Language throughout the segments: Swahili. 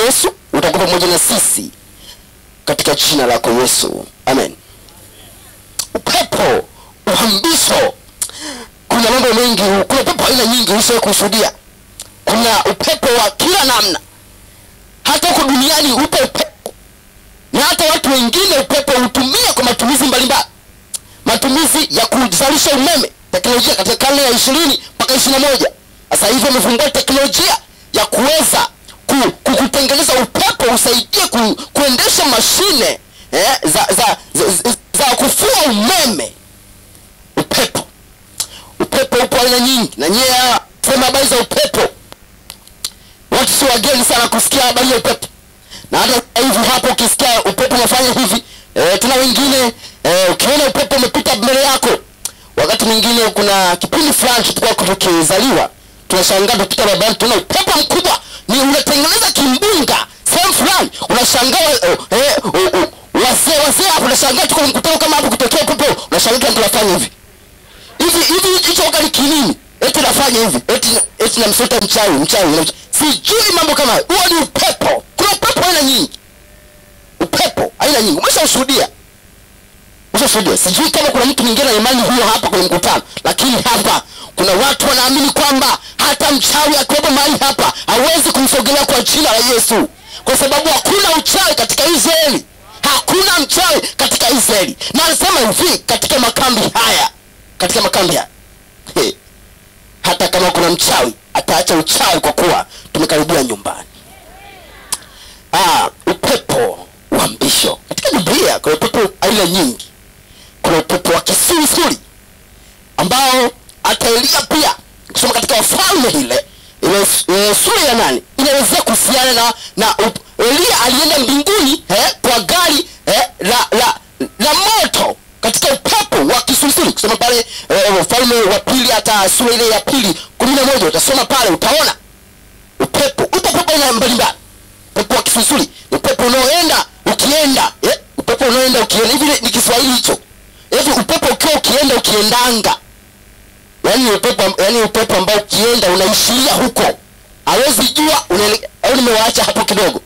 yesu utakuwa pamoja na sisi katika jina lako yesu amen upepo uhambisho kuna mambo mengi kuna upepo aina nyingi usiwe kushuhudia kuna upepo wa kila namna hata huko duniani upo upepo na hata watu wengine upepo hutumia kwa matumizi mbalimbali matumizi ya kuzalisha umeme teknolojia katika karne ya ishirini mpaka ishiri na moja sasa hivi wamefungua teknolojia ya kuweza ku, ku, kutengeneza upepo usaidie ku, kuendesha mashine eh, za, za, za, za, za kufua umeme upepo upepo upo aina nyingi na nyie sema habari za upepo watu si wageni sana kusikia habari ya upepo na hata sasa hivi hapo ukisikia upepo unafanya hivi e, tuna wengine e, ukiona upepo umepita mbele yako wakati mwingine kuna kipindi fulani tulikuwa tukizaliwa tunashangaa tupita barabarani tunaona upepo mkubwa ni unatengeneza kimbunga sehemu fulani unashangaa oh, eh, oh, oh, wazee wazee hapo unashangaa tuko mkutano kama hapo kutokea upepo unashangaa kila mtu anafanya hivi hivi hivi hicho wakati kinini eti nafanya hivi eti eti namsota mchawi mchawi namsota. sijui mambo kama hayo huo ni upepo kuna upepo aina nyingi upepo aina nyingi umeshaushuhudia umeshashuhudia sijui kama kuna mtu mwingine na imani hiyo hapa kwenye mkutano lakini hapa kuna watu wanaamini kwamba hata mchawi akiwepo mahali hapa hawezi kumsogelea kwa jina la yesu kwa sababu hakuna uchawi katika israeli hakuna mchawi katika israeli na anasema hivi katika makambi haya katika makambi haya He, hata kama kuna mchawi ataacha uchawi kwa kuwa tumekaribia nyumbani ah, upepo wa mbisho katika biblia kuna upepo aina nyingi kuna upepo wa kisulisuli ambao hata elia pia kusoma katika wafalme ile ile e, sura ya nane inaelezea kuhusiana na na up, elia alienda mbinguni eh, kwa gari eh, la, la, la moto katika upepo wa kisulisuli kusoma pale eh, wafalme wa pili hata sura ile ya pili kumi na moja utasoma pale utaona upepo upo upepo aina mbalimbali upepo wa kisulisuli ni upepo unaoenda ukienda eh, upepo unaoenda ukienda hivi ni kiswahili hicho hivi upepo ukiwa ukienda ukiendanga yaani upepo yaani upepo ambao ukienda unaishiria huko hawezi jua unaele- au nimewaacha hapo kidogo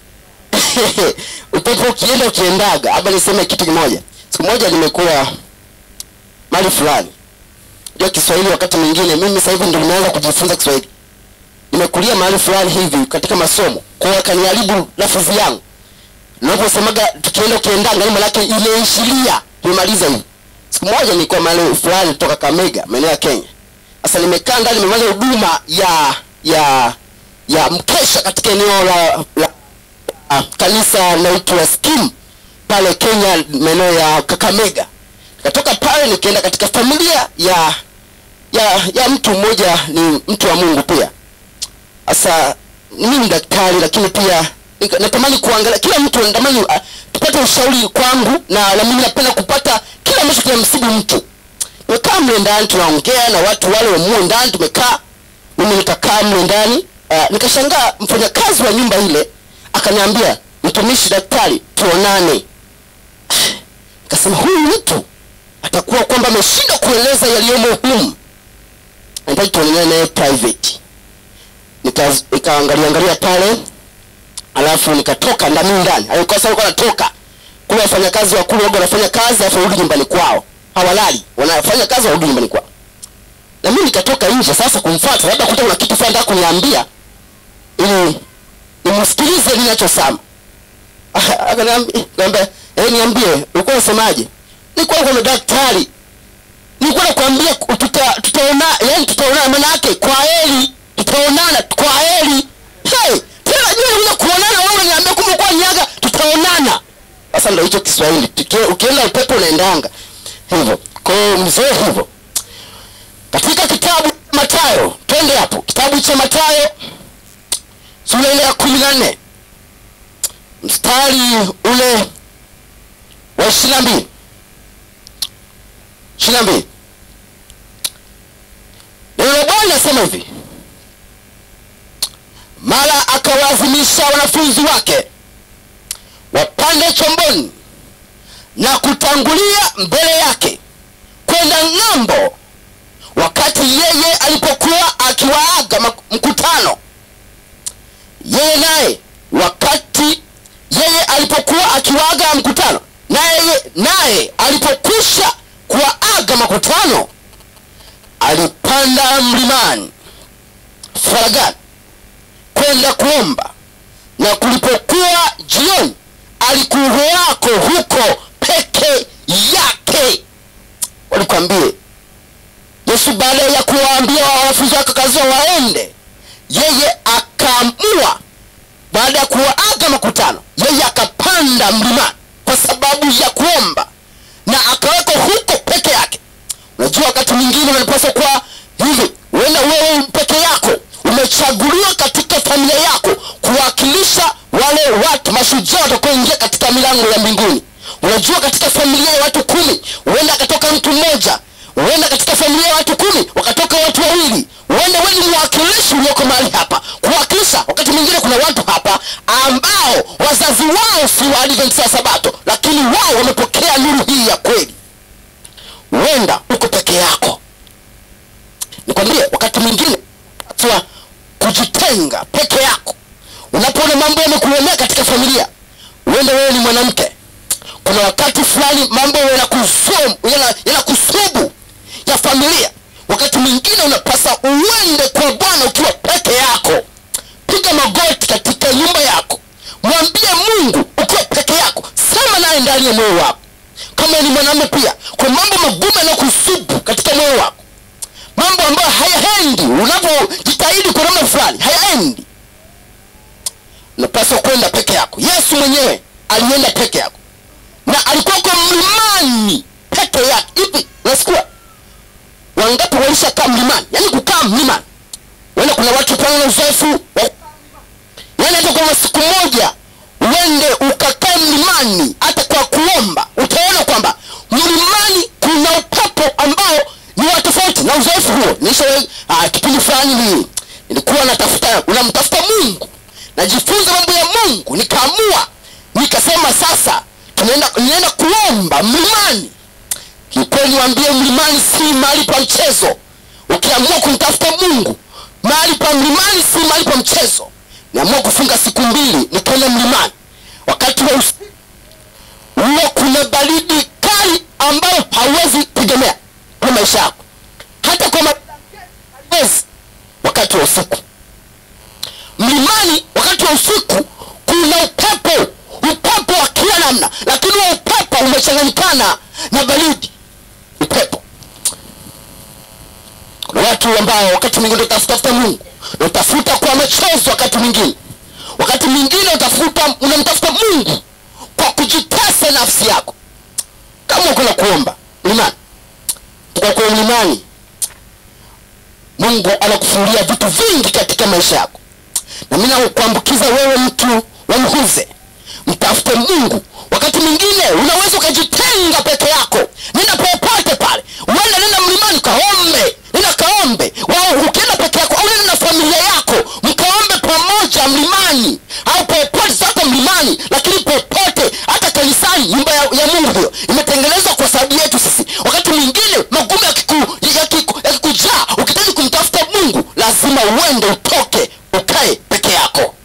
upepo ukienda ukiendaga hapa niseme kitu kimoja siku moja nimekuwa mali fulani jua kiswahili wakati mwingine mimi sasa hivi ndo nimeanza kujifunza kiswahili nimekulia mahali fulani hivi katika masomo kwa hiyo akaniharibu lafudhi yangu naposemaga tukienda ukiendanga ni manake imeishiria imemaliza hivi siku moja nilikuwa mahali fulani kutoka kamega maeneo ya kenya sasa nimekaa ndani nimefanya huduma ya ya ya mkesha katika eneo la, la uh, kanisa naitwa skim pale kenya maeneo ya kakamega nikatoka pale nikaenda katika familia ya ya ya mtu mmoja ni mtu wa mungu pia sasa mimi ni daktari lakini pia nika- natamani kuangalia kila mtu natamani uh, tupate ushauri kwangu na na mimi napenda kupata kile ambacho kinamsibu mtu nimekaa mle ndani tunaongea na watu wale wamuo ndani tumekaa mimi nikakaa mle ndani uh, nikashangaa mfanyakazi wa nyumba ile akaniambia mtumishi daktari tuonane nikasema huyu mtu atakuwa kwamba ameshindwa kueleza yaliyomo humu nahitaji tuonane naye private Nika- nikaangalia angalia pale alafu nikatoka ndani ndani alikuwa sasa alikuwa anatoka kule wafanyakazi wa kule waga wanafanya kazi alafu warudi nyumbani kwao hawalali wanafanya kazi warudi nyumbani kwao na mimi nikatoka nje sasa kumfuata labda kuta kuna kitu fulani nataka kuniambia ili nimsikilize ninachosema akaniambia eh niambie ulikuwa unasemaje nilikuwa kwa daktari nilikuwa nakwambia tuta tutaona yani tutaonana maana yake kwa heri tutaonana kwa heri hey tena jua unakuja kuonana wewe unaniambia kumbe kwa nyaga tutaonana sasa ndio hicho Kiswahili Tuki- ukienda upepo unaendanga hivyo kwa hiyo mzee hivyo katika kitabu cha Mathayo twende hapo kitabu cha Mathayo sura ile ya kumi na nne mstari ule wa ishirini na mbili ishirini na mbili neno la bwana asema hivi mara akawaazimisha wanafunzi wake wapande chomboni na kutangulia mbele yake kwenda ng'ambo wakati yeye alipokuwa akiwaaga mak- mkutano yeye naye waka alipokuwa akiwaaga mkutano naye naye alipokwisha kuwaaga makutano alipanda mlimani faragani kwenda kuomba na kulipokuwa jioni alikuwako huko peke yake walikwambie yesu baada ya kuwaambia wanafunzi wake kaziwa waende yeye akaamua baada ya kuwaaga makutano yeye akapanda mlimani kwa sababu ya kuomba na akawekwa huko peke yake unajua wakati mwingine unapaswa kuwa hivi uenda wewe peke yako umechaguliwa katika familia yako kuwakilisha wale watu mashujaa watakaoingia katika milango ya mbinguni unajua katika familia ya watu kumi huenda akatoka mtu mmoja huenda katika familia ya watu kumi wakatoka watu wawili huenda wewe ni mwakilishi ulioko mahali hapa kuwakilisha wakati mwingine kuna watu hapa ambao wazazi wao si waadventista wa sabato lakini wao wamepokea nuru hii ya kweli huenda uko peke yako nikwambie wakati mwingine hatua kujitenga peke yako unapoona mambo yamekulemea katika familia huenda wewe ni mwanamke kuna wakati fulani mambo yanakusumu yana- yanakusubu ya familia wakati mwingine unapasa uende kwa bwana ukiwa peke yako piga magoti katika nyumba yako mwambie mungu ukiwa peke yako sema naye ndani ya moyo wako kama ni mwanamume pia kwa mambo magumu yanayokusubu katika moyo wako mambo ambayo hayaendi unapojitahidi kwa namna fulani hayaendi unapaswa kwenda peke yako yesu mwenyewe alienda peke yako na alikuwa kwa mlimani peke yake hivi unasikia wangapi walishakaa mlimani yaani kukaa mlimani wenda kuna watu pale na uzoefu wa- yaani hata kwa siku moja uende ukakae mlimani hata kwa kuomba utaona kwamba mlimani kuna upepo ambao ni wa tofauti na uzoefu huo nisha uh, kipindi fulani ni nilikuwa natafuta unamtafuta mungu najifunza mambo ya mungu nikaamua nikasema sasa tunaenda nienda kuomba mlimani kikweli niwaambie mlimani si mahali pa mchezo ukiamua kumtafuta mungu mahali pa mlimani si mahali pa mchezo niamua kufunga siku mbili nikaenda mlimani wakati wa usiku huwa kuna baridi kali ambayo hauwezi tegemea kwa maisha yako hata kwa ma- hauwezi wakati wa usiku mlimani wakati wa usiku kuna upepo upepo wa kila namna lakini huo upepo umechanganyikana na baridi upepo kuna watu ambao wakati mwingine utafutafuta mungu na utafuta kwa machozi wakati mwingine wakati mwingine utafuta unamtafuta mungu kwa kujitesa nafsi yako kama kuna kuomba mlimani kwa kuwa mlimani mungu anakufunulia vitu vingi katika maisha yako na mi nakuambukiza wewe mtu wamhuze mtafute mungu wakati mwingine unaweza ukajitenga peke yako nenda popote pale uende nenda mlimani kaombe nenda kaombe Wao, ukienda peke yako au nenda na familia yako mkaombe pamoja mlimani au popote sasa mlimani lakini popote hata kanisani nyumba ya, ya mungu hiyo imetengenezwa kwa sababu yetu sisi wakati mwingine magumu yakiku- yakiku- yakikujaa ukitaji kumtafuta mungu lazima uende utoke ukae peke yako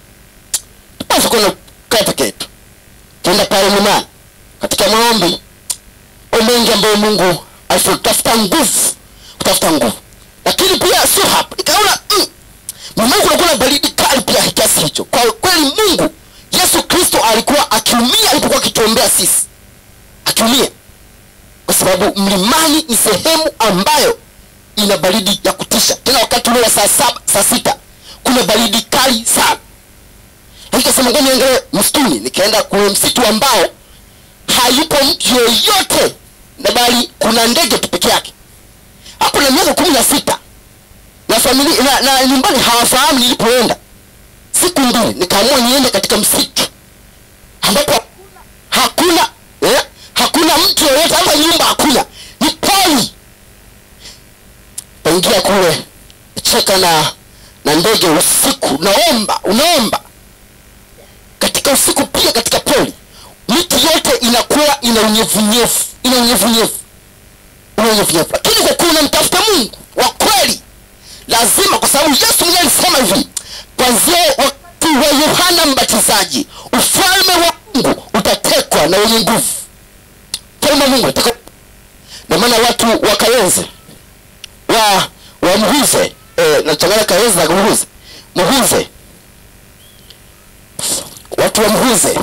basi kuna kaa peke yetu tuenda pale mlimani katika maombi mambo mengi ambayo mungu alitafuta nguvu kutafuta nguvu lakini pia sio hapa nikaona mm, mlimani kunakuwa na baridi kali pia kiasi hicho kwa kweli mungu yesu kristo alikuwa akiumia alipokuwa akituombea sisi akiumia kwa sababu mlimani ni sehemu ambayo ina baridi ya kutisha tena wakati ule wa saa saba saa sita kuna baridi kali sana Na nikasema ngoja niangalie msituni nikaenda kwenye msitu ambao hayupo mtu yoyote na bali kuna ndege tu peke yake hapo na miaka kumi na sita na familia na, na nyumbani hawafahamu nilipoenda siku mbili nikaamua niende katika msitu ambapo hakuna eh, hakuna mtu yoyote hata nyumba hakuna ni poli paingia kule cheka na na ndege usiku unaomba unaomba katika usiku pia katika poli miti yote inakuwa ina unyevunyevu ina unyevunyevu ina unyevunyevu lakini kwa kuwa unamtafuta mungu wa kweli lazima kwa sababu yesu mwenyewe alisema hivi kwanzia wakati wa yohana mbatizaji ufalme wa mungu imara na wenye nguvu ufalme wa mungu nataka na maana watu wa kayenze wa wa mhuze eh, nachanganya kayenze na mhuze mhuze watu wa mhuze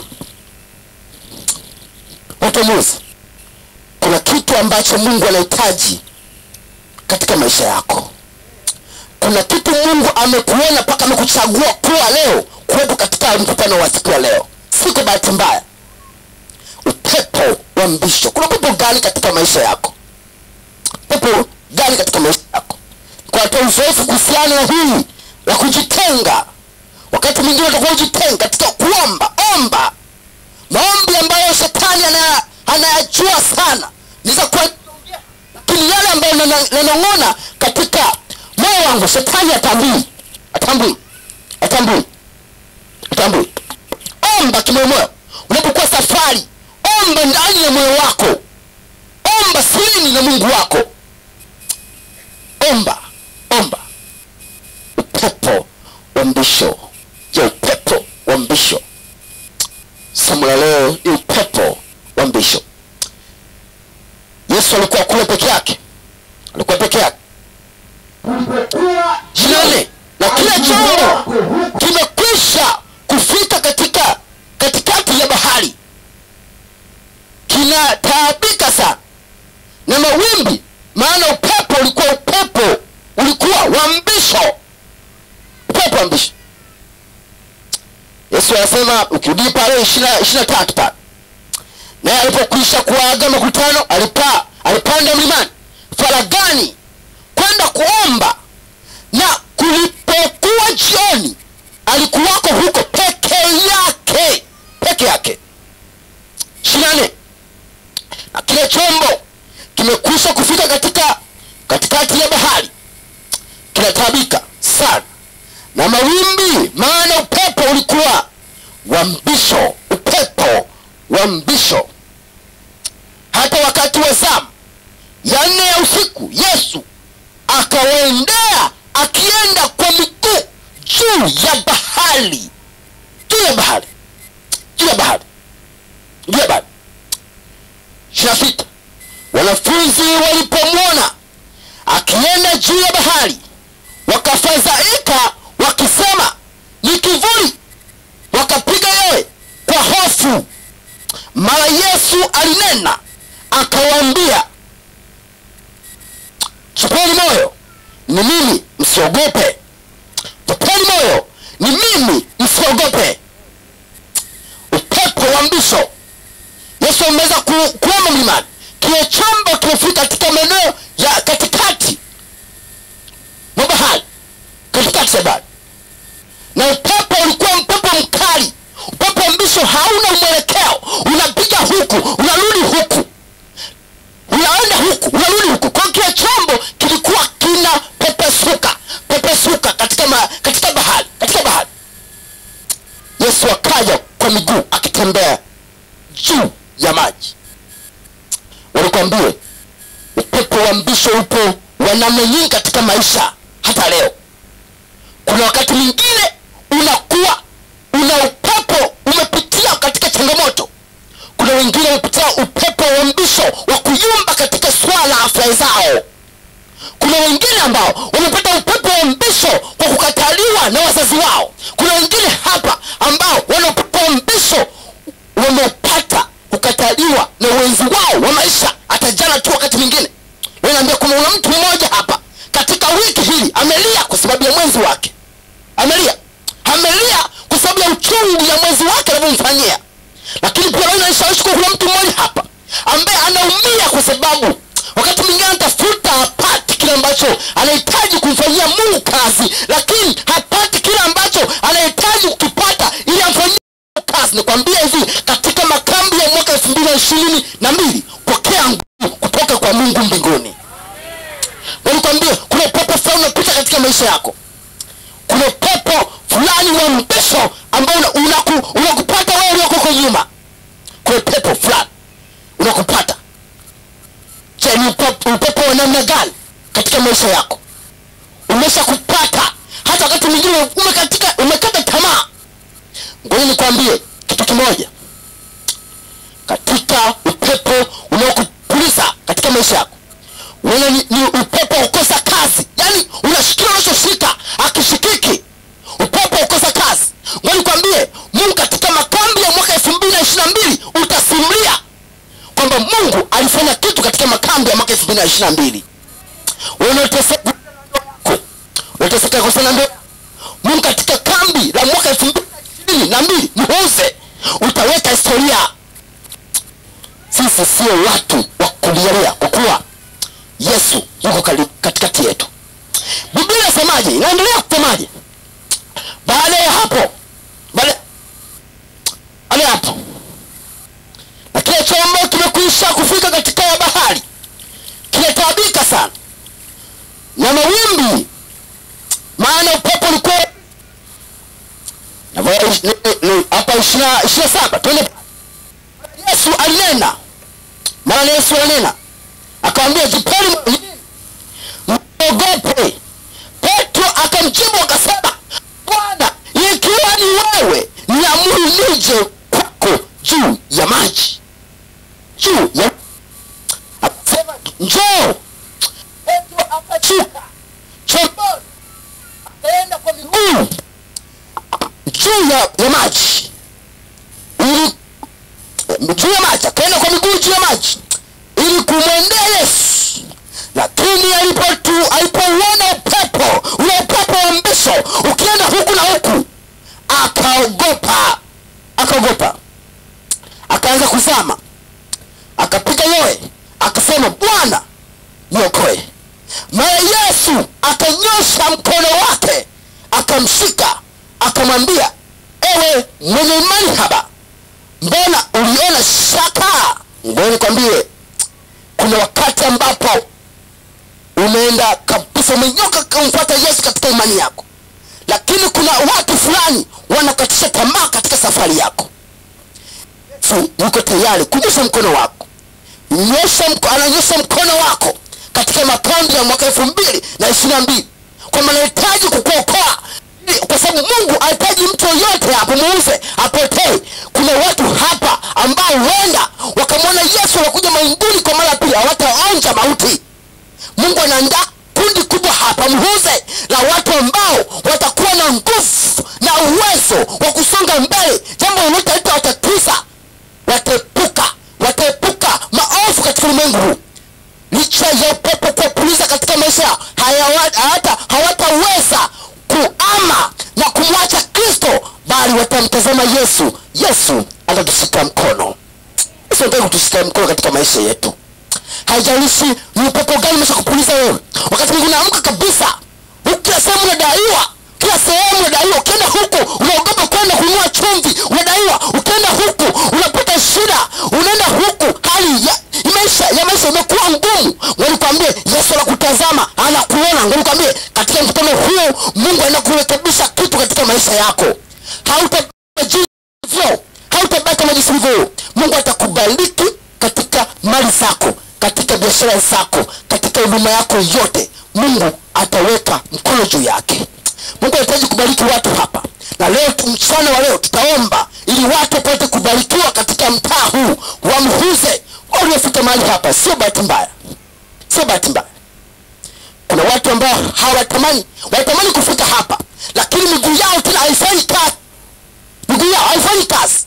watu wa mhuze kuna kitu ambacho mungu anahitaji katika maisha yako kuna kitu mungu amekuona mpaka amekuchagua kuwa leo kuwepo katika mkutano wa siku ya leo si kwa bahati mbaya upepo wa mbisho kuna pepo gani katika maisha yako pepo gani katika maisha yako kwa toa uzoefu kuhusiana na hii la kujitenga wakati mwingine utakuwa ujitenga katika kuomba omba maombi ambayo shetani anaya- anayajua sana niza kuwa lakini yale ambayo nana- nanong'ona katika moyo wangu shetani atambui atambui atambui atambui omba kimoyomoyo unapokuwa safari omba ndani ya moyo wako omba sirini na mungu wako omba omba upepo wa mbisho je upepo wa mbisho somo la leo ni upepo wa mbisho yesu alikuwa kule peke yake alikuwa peke yake jinane na kile chombo kimekwisha kufika katika katikati ya bahari kinataabika sana na mawimbi maana upepo ulikuwa upepo ulikuwa wa mbisho upepo wa mbisho yesu anasema ukirudi pale ishirina ishirina tatu pale naye alipokwisha kuwaaga makutano alipa alipanda mlimani faragani kwenda kuomba na kulipokuwa jioni alikuwako huko peke yake peke yake shinane na kile chombo kimekwisha kufika katika katikati ya bahari kinatabika sana na mawimbi maana upepo ulikuwa wa mbisho upepo wa mbisho hata wakati wa zamu ya nne ya usiku yesu akawaendea akienda kwa miguu juu ya bahari juu ya bahari juu ya bahari juu ya bahari ishirina sita wanafunzi walipomwona akienda juu ya bahari wakafadhaika wakisema ni kivuli wakapiga yowe kwa hofu mara yesu alinena akawaambia tupeni moyo ni mimi msiogope tupeni moyo ni mimi msiogope upepo wa mbisho yesu ameweza ku, kuoma mlimani kile chombo kimefika katika maeneo ya katikati mwa bahari katikati ya bahari na upepo ulikuwa upepo mkali upepo wa mbisho hauna mwelekeo unapiga huku unarudi huku unaenda huku unarudi huku kwa hiyo kile chombo kilikuwa kina pepesuka pepesuka katika, ma, katika bahari katika bahari yesu akaja kwa miguu akitembea juu ya maji walikwambie upepo wa mbisho upo wa namna nyingi katika maisha hata leo kuna wakati mwingine unakuwa una upepo umepitia katika changamoto kuna wengine wamepitia upepo wa mbisho wa kuyumba katika swala la afya zao kuna wengine ambao wamepata upepo wa mbisho kwa kukataliwa na wazazi wao kuna wengine hapa ambao wana upepo wa mbisho wamepata kukataliwa na wenzi wao wa maisha hata jana tu wakati mwingine naambia kuna una mtu mmoja hapa katika wiki hili amelia kwa sababu ya mwenzi wake amelia amelia kwa sababu ya uchungu ya mwenzi wake anavyomfanyia lakini pia leo inanishawishi kuwa kuna mtu mmoja hapa ambaye anaumia kwa sababu wakati mwingine anatafuta hapati kile ambacho anahitaji kumfanyia mungu kazi lakini hapati kile ambacho anahitaji kukipata ili amfanyie Mungu kazi nikwambia hivi katika makambi ya mwaka elfu mbili na ishirini na mbili pokea nguvu kutoka kwa mungu mbinguni nikwambie kuna upepo fulani unapita katika maisha yako kuna upepo fulani wa mbisho ambao unakupata una, una unakupata wewe ulioko huko nyuma kuna upepo fulani unakupata je ni upepo, upepo wa namna gani katika maisha yako umesha kupata hata wakati mwingine umekatika umekata tamaa ngoja nikwambie kitu kimoja tena ni, ni upepo wa kukosa kazi yaani unashikia unachoshika akishikiki upepo wa kukosa kazi ngo nikwambie mungu katika makambi ya mwaka elfu mbili na ishiri na mbili utasimulia kwamba mungu alifanya kitu katika makambi ya mwaka elfu mbili na ishiri na mbili unaoteseka unateseka kwa sana ndoa mungu katika kambi la mwaka elfu mbili na ishirini na mbili muuze utaweka historia sisi sio watu wa kulielea kwa kuwa yesu yuko kali- katikati yetu biblia inasemaje inaendelea kusemaje baada ya hapo baada baada ya hapo na kile chombo kimekwisha kufika katika ya bahari kinataabika sana na mawimbi maana upepo ulikuwa Na vaya- ni- ni- ni- hapa ishiri na saba twende yesu alinena maana yesu alinena akawambia jipeni msiogope petro akamjibu akasema bwana ikiwa ni wewe niamuru nije kwako juu ya maji juu ya akasema njoo petro akashuka chomboni akaenda kwa miguu juu ya, ya maji ili juu ya maji akaenda kwa miguu juu ya maji ili kumwendea yesu lakini alipotu alipouona upepo ule upepo wa mbisho ukienda huku na huku akaogopa akaogopa akaanza kuzama akapiga yoe akasema bwana niokoe mara yesu akanyosha mkono wake akamshika akamwambia ewe mwenye imani haba mbona uliona shaka ngoni kwambie kuna wakati ambapo umeenda kabisa umenyoka kumfuata yesu katika imani yako lakini kuna watu fulani wanakatisha tamaa katika safari yako yesu yuko tayari kunyosha mkono wako nyosha mko, ananyosha mkono wako katika makambi ya mwaka elfu mbili na ishiri na mbili kwamba anahitaji kukuokoa kwa sababu mungu anahitaji mtu yoyote apomuuze apotee kuna watu hapa ambao huenda wakamwona yesu wanakuja mainguni kwa mara ya pili hawataonja mauti mungu anaandaa kundi kubwa hapa mhuze la watu ambao watakuwa na nguvu na uwezo wa kusonga mbele jambo lolote litawatatiza wataepuka wataepuka maovu katika ulimwengu huu licha ya upepo kuwapuliza katika maisha yao hayawa- hata hawataweza kuama na kumwacha kristo bali watamtazama yesu yesu atatushika mkono yesu anataka kutushika mkono katika maisha yetu haijalishi ni upepo gani umesha kupuliza wewe wakati mwingine unaamka kabisa huku kila sehemu unadaiwa kila sehemu unadaiwa ukienda huku unaogopa kwenda kununua chumvi unadaiwa ukienda huku unapata shida unaenda huku hali ya maisha ya maisha imekuwa ngumu walikwambie yesu anakutazama anakuona ngolikwambie katika mkutano huu mungu anaenda kurekebisha kitu katika maisha yako hautabaki hautabaki kama jinsi ulivyo mungu atakubariki katika mali zako katika biashara zako katika huduma yako yote mungu ataweka mkono juu yake mungu anahitaji kubariki watu hapa na leo tu- mchana wa leo tutaomba ili watu wapate kubarikiwa katika mtaa huu wamhuze waliofika mahali hapa sio bahati mbaya sio bahati mbaya kuna watu ambao hawatamani wanatamani kufika hapa lakini miguu yao tena haifanyi kazi miguu yao haifanyi kazi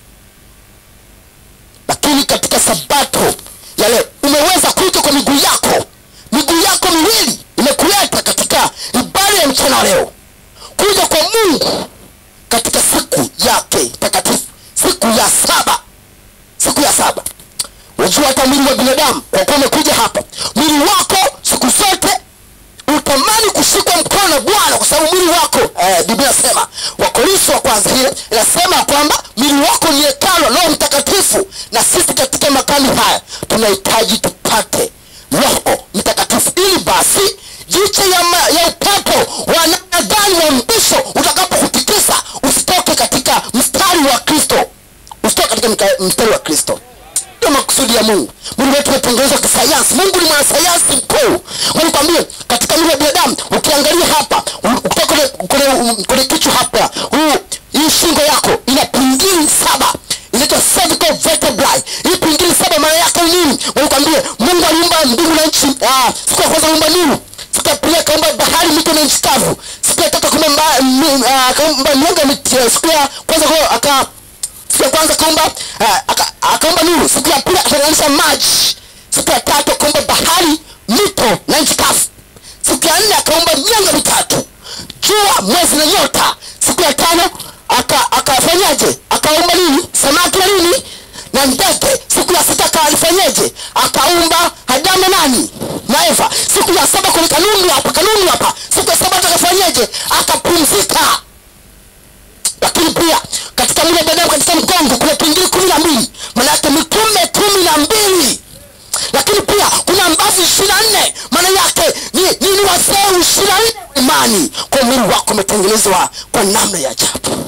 lakini katika sabato ya leo umeweza kuja kwa miguu yako miguu yako miwili imekuleta katika ibada ya mchana wa leo kuja kwa mungu katika siku yake takatifu siku ya saba siku ya saba unajua hata mwili wa binadamu kwa kuwa umekuja hapa mwili wako siku zote utamani kushikwa mkono na bwana kwa sababu mwili wako eh, biblia inasema wakorinso wa kwanza hiyo inasema kwamba mwili wako ni hekalo roho mtakatifu na sisi katika makani haya tunahitaji tupate roho mtakatifu ili basi jicho ya, ma, ya upepo wa namna gani wa mbisho utakapokutikisa usitoke katika mstari wa kristo usitoke katika mka- mstari wa kristo ndio makusudi ya mungu mwili wetu umetengenezwa kisayansi mungu ni mwanasayansi mkuu nikwambie katika mwili wa binadamu ukiangalia hapa u- kutoka kwenye- kwenye kwenye kichwa hapa huu hii shingo yako ina pingili saba inaitwa cervical vertebrae hii pingili saba maana yake ni nini nikwambie mungu aliumba mbingu na nchi ah, siku ya kwanza akaumba nuru siku ya pili akaumba bahari mito na nchi kavu siku ya tatu akaumba mba- mi- ah, akaumba mianga miti siku ya kwanza kwa- aka siku ya kwanza akaumba ah, aka- akaumba nuru siku ya pili akatenganisha maji siku ya tatu akaumba bahari mito na nchi kavu siku ya nne akaumba mianga mitatu jua mwezi na nyota siku ya tano aka- akafanyaje akaumba nini samaki na nini na ndege siku ya sita akalifanyeje akaumba adamu na nani na eva siku ya saba kwenye kanuni hapa kanuni hapa siku ya saba akafanyeje akapumzika lakini pia katika mwili wa binadamu katika mgongo kuna tuingili kumi na mbili maanayake mitume kumi na mbili lakini pia kuna mbavu ishiri na nne maana yake ni, ni, ni wazee ishiri na nne wa imani kwa mwili wako umetengenezwa kwa namna ya ajabu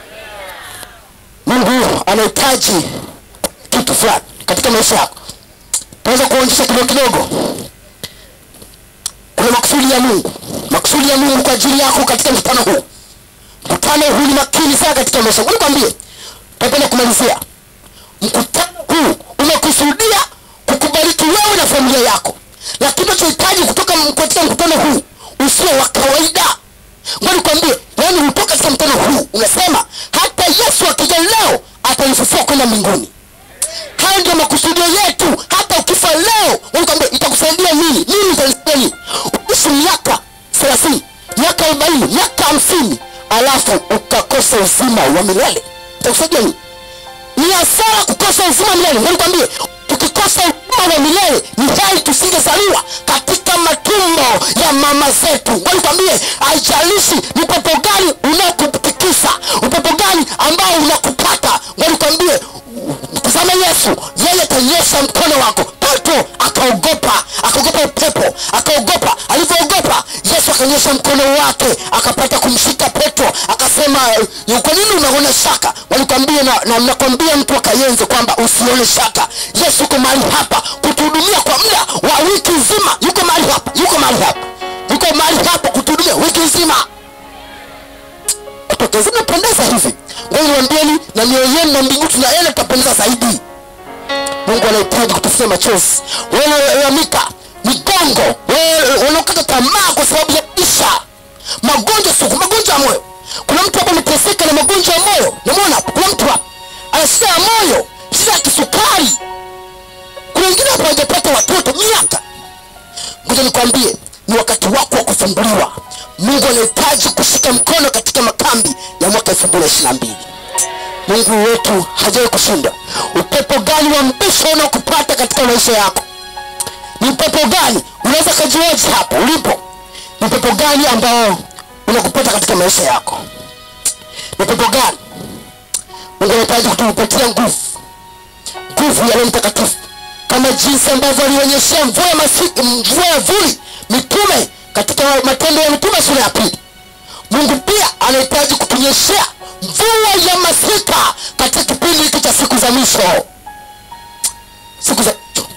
mungu anahitaji kitu fulani katika maisha yako naweza kuonyesha kidogo kidogo kuna makusudi ya mungu makusudi ya mungu kwa ajili yako katika mkutano huu mkutano huu ni makini sana katika maisha yako nikwambie tapenda kumalizia mkutano huu umekusudia kukubariki wewe na familia yako lakini unachohitaji kutoka m- katika mkutano huu usio wa kawaida ngoja nikwambie yaani hutoka katika mkutano huu unasema hata yesu akija leo atanifufua kwenda mbinguni hayo ndio makusudio yetu hata ukifa leo nikwambia itakusaidia nini nini itanisaidia nini uishi miaka thelathini miaka arobaini miaka hamsini alafu ukakosa uzima wa milele itakusaidia nini ni hasara kukosa uzima wa milele nikwambie tukikosa uzima wa milele ni heri tusingezaliwa katika matumbo ya mama zetu nikwambie haijalishi ni pepo gani unaokutikisa upepo gani ambao unakupata nikwambie tazama yesu yeye atanyesha mkono wako petro akaogopa akaogopa upepo akaogopa alivyoogopa yesu akanyesha mkono wake akapata kumshika petro akasema "Eh, kwa nini unaona shaka walikwambia na, na nakwambia mtu akayenze kwamba usione shaka yesu yuko mahali hapa kutuhudumia kwa muda wa wiki nzima yuko mahali hapa yuko mahali hapa yuko mahali hapa kutuhudumia wiki nzima tokezi napendeza hivi ngoja niwaambieni na mioyo yenu na mbingu tunaenda tutapendeza zaidi mungu anahitaji kutufutia machozi wanaolamika migongo wewe wanaokata tamaa kwa sababu ya maisha magonjwa sugu magonjwa ya moyo kuna mtu hapa ameteseka na magonjwa ya moyo namwona hapa kuna mtu hapa ana shida ya moyo shida ya kisukari kuna wengine hapa hawajapata watoto miaka ngoja nikwambie ni wakati wako wa kufunguliwa mungu anahitaji kushika mkono katika makambi ya mwaka elfu mbili ishiri na mbili mungu wetu hajawai kushinda upepo gani wa mbisho unaokupata katika maisha yako ni upepo gani unaweza kajiwaji hapo ulipo ni upepo gani ambao unakupata katika maisha yako ni upepo gani mungu anahitaji kutupatia nguvu nguvu ya roho mtakatifu kama jinsi ambavyo alionyeshea mvua ya masi- mvua ya vuli mitume katika matendo ya mitume sura ya pili mungu pia anahitaji kutunyeshea mvua ya masika katika kipindi hiki cha siku za mwisho siku za mwisho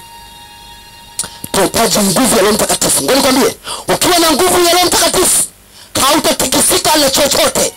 tunahitaji nguvu ya roho mtakatifu ngoja nikwambie ukiwa na nguvu ya roho mtakatifu hautatikisika na chochote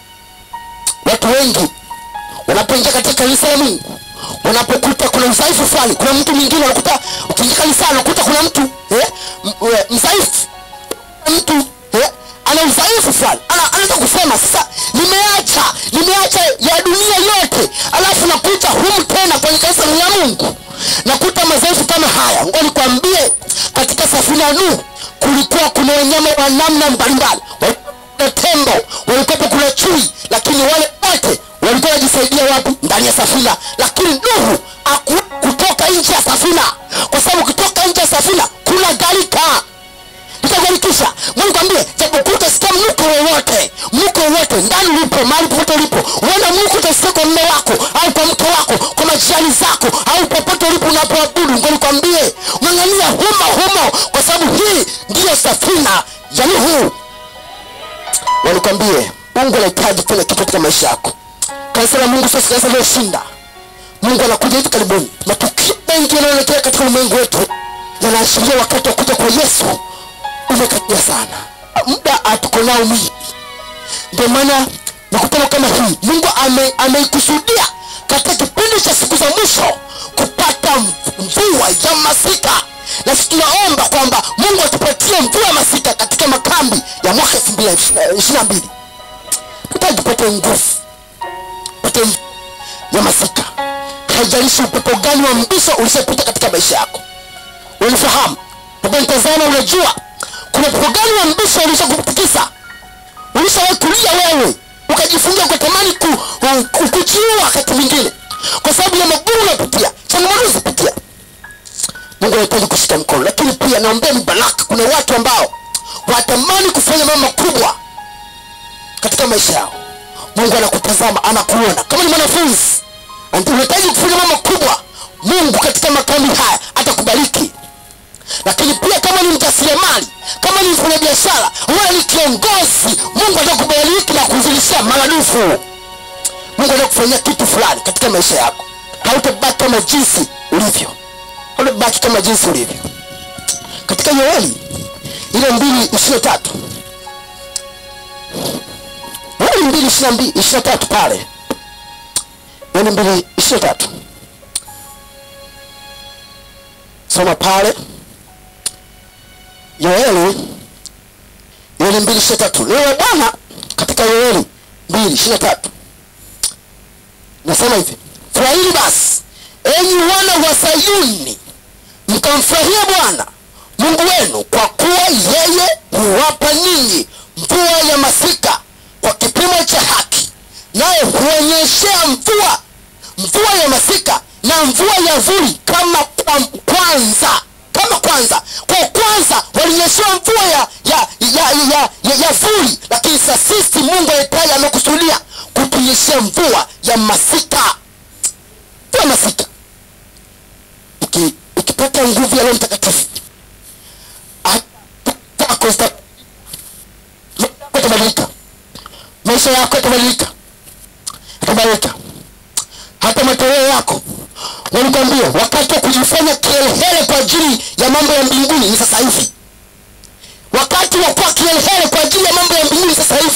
watu wengi wanapoingia katika kanisa la mungu wanapokuta kuna udhaifu fulani kuna mtu mwingine unakuta ukiingia kanisa unakuta kuna mtu eh, m- eh, mdhaifu mtu eh, ana udhaifu fulani Ana- anaweza kusema sasa nimeacha nimeacha ya dunia yote alafu nakuta humu tena kwenye kanisa la mungu nakuta madhaifu kama haya ngo nikwambie katika safina ya nuhu kulikuwa kuna wanyama wa namna mbalimbali Walikuwa kuna tembo walikuwepo kuna chui lakini wale wote walikuwa wanajisaidia wapi ndani ya safina lakini nuhu aku kutoka nje ya safina kwa sababu ukitoka nje ya safina kuna gharika itagarikisha mungu ambie japokuwa utasikia mnuko wowote mnuko wowote ndani ulipo mahali popote ulipo uona mnuko utasikia kwa mme wako au kwa mke wako kwa majirani zako au popote ulipo unapoabudu ngo nikwambie ng'ang'ania humo humo kwa sababu hii ndiyo safina ya nuhu wanikwambie mungu anahitaji kufanya kitu katika maisha yako kanisa la mungu sio kanisa liloshinda mungu anakuja hivi karibuni matukio mengi yanayoelekea katika ulimwengu wetu yanaashiria wakati wa kuja kwa yesu umekaribia sana muda atuko nao mwingi ndio maana mikutano kama hii mungu ame- ameikusudia katika kipindi cha siku za mwisho kupata mvua ya masika na sisi tunaomba kwamba mungu atupatie mvua ya masika katika makambi ya mwaka elfu mbili ishiri na mbili tutaki tupate nguvu pate ya masika haijalishi upepo gani wa mbisho ulishapita katika maisha yako ulifahamu ukanitazama unajua kuna upepo gani wa mbisho ulishakutikisa ulishawahi kulia wewe ukajifungia ukatamani ku, ku, kujiua wakati mwingine kwa sababu ya magumu unapitia changamoto uzipitia mungu anahitaji kushika mkono lakini pia naombea ni baraka kuna watu ambao watamani kufanya mambo makubwa katika maisha yao mungu anakutazama anakuona kama ni mwanafunzi unahitaji kufanya mambo makubwa mungu katika makambi haya atakubariki lakini pia kama ni mjasiriamali kama ni mfanyabiashara wala ni kiongozi mungu atakubariki na kuzilishia maradufu mungu atakufanyia kitu fulani katika maisha yako hautabaki kama jinsi ulivyo hautabaki kama jinsi ulivyo katika yoeli ile mbili ishiri na tatu yoeli mbili ishiri na tatu pale yoeli mbili ishiri na tatu soma pale yoeli yoeli mbili ishiri na tatu neno la bwana katika yoeli mbili ishiri na tatu nasema hivi furahini basi enyi wana wa sayuni mkamfurahia bwana mungu wenu kwa kuwa yeye huwapa ninyi mvua ya masika kwa kipimo cha haki naye huonyeshea mvua mvua ya masika na mvua ya vuli kama kwa kwanza kama kwanza kwa kwanza walinyeshewa mvua ya ya ya, ya, ya, ya vuli lakini sa sisi mungu aitaye amekusudia kutunyeshea mvua ya masika mvua ya masika Uki- ukipata nguvu ya roho mtakatifu kwako zita- yatabadilika maisha yako yatabadilika yatabadilika hata matoleo yako walikwambia wakati wa kujifanya kielehele kwa ajili ya mambo ya mbinguni ni sasa hivi wakati wa kuwa kielehele kwa ajili ya mambo ya mbinguni sasa hivi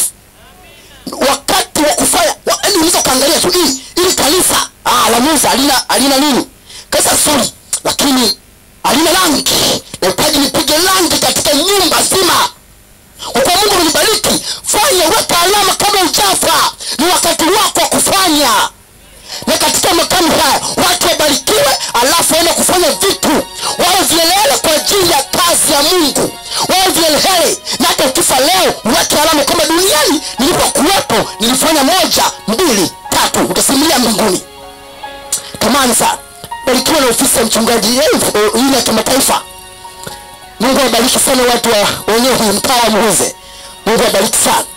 wakati wa kufanya wa- yaani unaweza ukaangalia tu hii ili kanisa ah, la musa alina alina nini kanisa zuri lakini alina rangi nahitaji nipige rangi katika nyumba zima kwa kuwa mungu amenibariki fanya weka alama kama ujafa ni wakati wako wa kufanya na katika makamu haya watu wabarikiwe alafu waende kufanya vitu wawe vielele kwa ajili ya kazi ya mungu wawe vielele na hata ukifa leo uweke alama kama duniani nilipokuwepo nilifanya moja mbili tatu utasimulia mbinguni tamani sana barikiwa na ofisi ya mchungaji eh, ile ya kimataifa mungu awabariki sana watu wa wenyewe kwenye mtaa wa muhuze mungu awabariki sana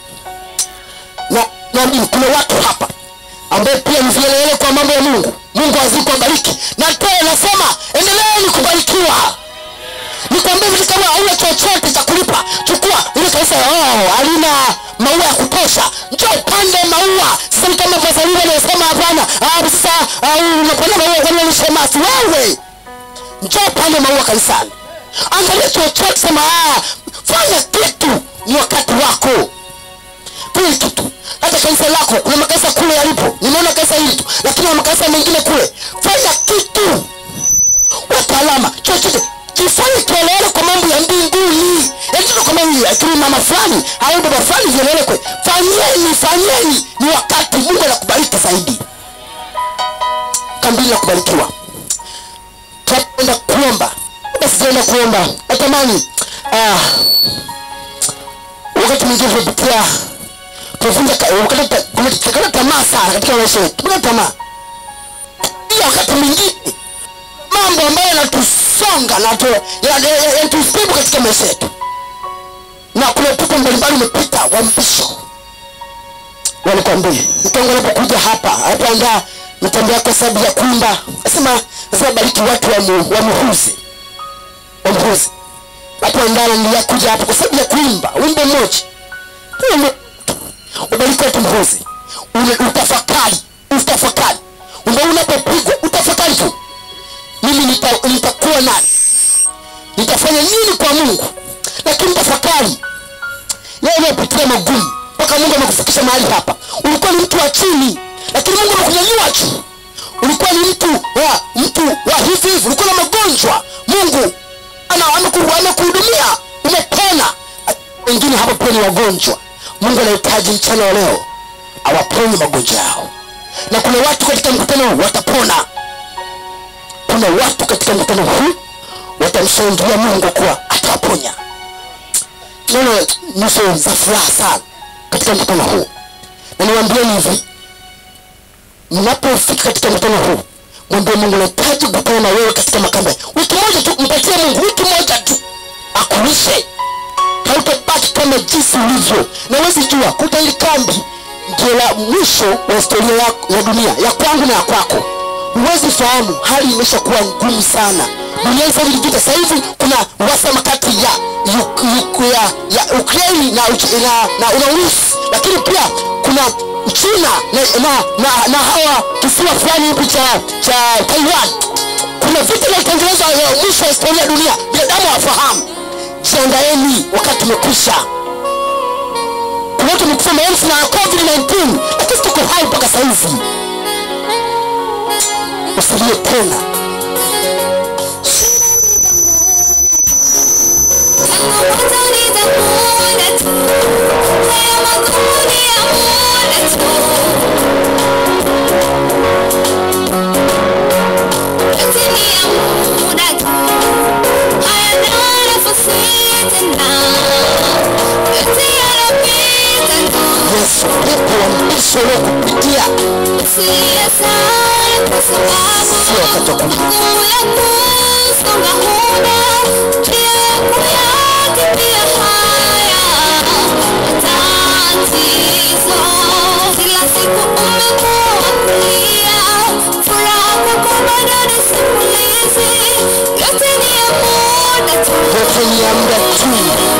na naamini kuna watu hapa ambaye pia ni vielele kwa mambo ya mungu mungu azidi kuwabariki na tena nasema endeleeni kubarikiwa nikwambia vitu kama hauna chochote cha kulipa chukua ile kanisa oh, halina maua ya kutosha njoo upande maua sasa ni kama vasalini anasema hapana ah, sasa ah, unapanda maua kwa nini shemasi wewe njoo upande maua kanisani angalia chochote sema ah, fanya kitu ni wakati wako fanya kitu hata kanisa lako kuna makanisa kule yalipo nimeona kanisa hili tu lakini kuna makanisa mengine kule fanya kitu wataalama chochote kifanye kielewele kwa mambo ya mbinguni yatoto kama hii akini mama fulani au baba fulani vielewele kwe fanyeni fanyeni ni wakati mungu anakubariki zaidi kambili la kubarikiwa tunaenda kuomba basi tunaenda kuomba natamani ah, wakati mwingine tunapitia tunavunja ka- wakati ta- kuna- tunakata tamaa sana katika maisha yetu tunakata tamaa pia wakati mwingine mambo ambayo yanatusonga na tu- ya- ya- ya- yanatusibu katika maisha yetu na kuna upepo mbalimbali umepita wa mpisho walikwambia mtongo anapokuja hapa anapoandaa mitambo yako sababu ya kuimba nasema nasema bariki watu wa, mu, wa muhuzi wa muhuzi napoandaa nandilia kuja hapa kwa sababu ya kuimba wimbo mmoja Wimbo- ubariki watu mhuzi Ule- utafakari utafakari umbe unapopigwa utafakari tu mimi nita- nitakuwa nani nitafanya nini kwa mungu lakini tafakari yeye unapitia magumu mpaka mungu amekufikisha mahali hapa ulikuwa ni mtu wa chini lakini mungu amekunyanyua juu ulikuwa ni mtu wa mtu wa hivi hivi ulikuwa na magonjwa mungu ana ameku- amekuhudumia umepona wengine hapa pia ni wagonjwa mungu anahitaji mchana wa leo awaponye magonjwa yao na kuna watu katika mkutano huu watapona kuna watu katika mkutano huu watamshangilia mungu kuwa atawaponya tunaona nyuso za furaha sana katika mkutano huu na niwaambieni hivi mnapofika katika mkutano huu mwambie mungu nahitaji kukutana na wewe katika makambe wiki moja tu mpatie mungu wiki moja tu akulishe hautabaki kama jinsi ulivyo na wezi jua kuta hili kambi ndio la mwisho wa historia ya, ya dunia ya kwangu na ya kwako huwezi fahamu hali imeshakuwa ngumu sana duniani sasa hivi vita sasa hivi kuna uhasama kati ya Uk- Uk- ya, ya ukraini na, Uch- na, na, na urusi lakini pia kuna china na, na, na, na hawa kisiwa fulani hivi cha, cha taiwan kuna vita vinatengenezwa ya mwisho wa historia ya dunia binadamu hawafahamu jiandaeni wakati umekwisha kuna watu wamekufa maelfu na covid-19 lakini tuko hai mpaka sahizi usilie tena yesu pepo wa mbiso uliokupitia sio wakati wa kulia Kila siku umekuwa kulia, furaha kwako bado ni simulizi, yote ni ya muda tu. yote ni ya muda tu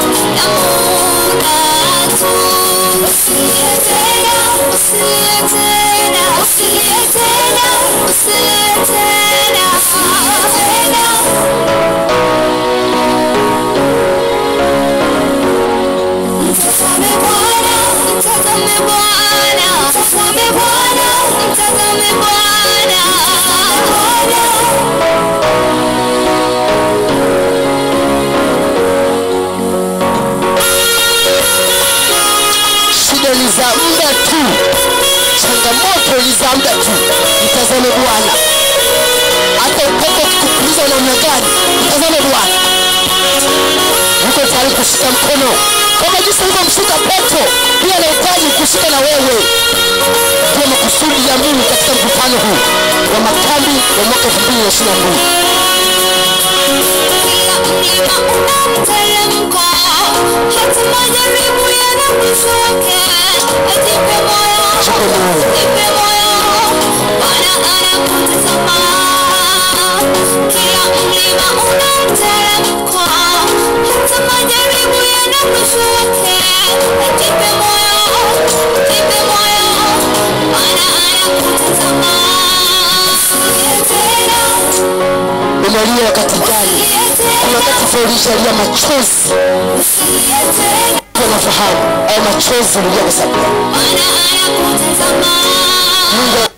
shida ni za muda tu changamoto ni za muda tu mtazame bwana hata upepo ukikupuliza namna gani mtazame bwana yuko tayari kushika mkono kama jinsi alivyomshika petro pia anahitaji kushika na wewe ndio makusudi ya mungu katika mkutano huu wa makambi wa mwaka elfu mbili na ishiri na mbili Kila mlima una mteremko, hata majaribu yana mwisho wake. Jipe moyo, Jipe moyo. jipe moyo, Bwana anakutazama. Kila mlima una mteremko, hata majaribu yana mwisho wake. Jipe moyo, jipe moyo, Bwana anakutazama. Usilie tena, unalia wakati gani usilie kuna tena. wakati ulishalia machozi nafahamu au machozi ulilia kwa sababu mungu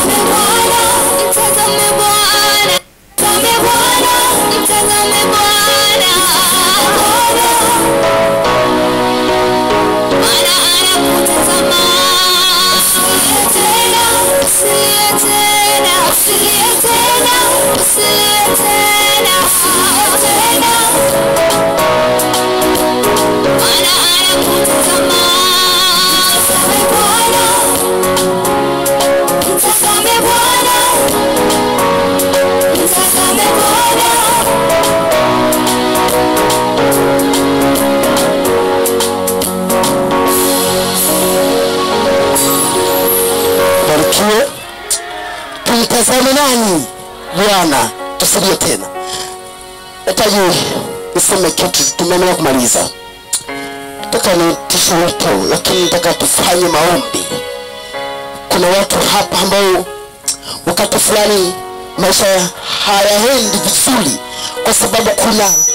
Mtazame Bwana, mtazame Bwana. barikiwe tumtazame nani bwana tusilie tena nataji niseme kitu tumeamua kumaliza nataka nitishe wito lakini nataka tufanye maombi kuna watu hapa ambao wakati fulani maisha hayaendi vizuri kwa sababu kuna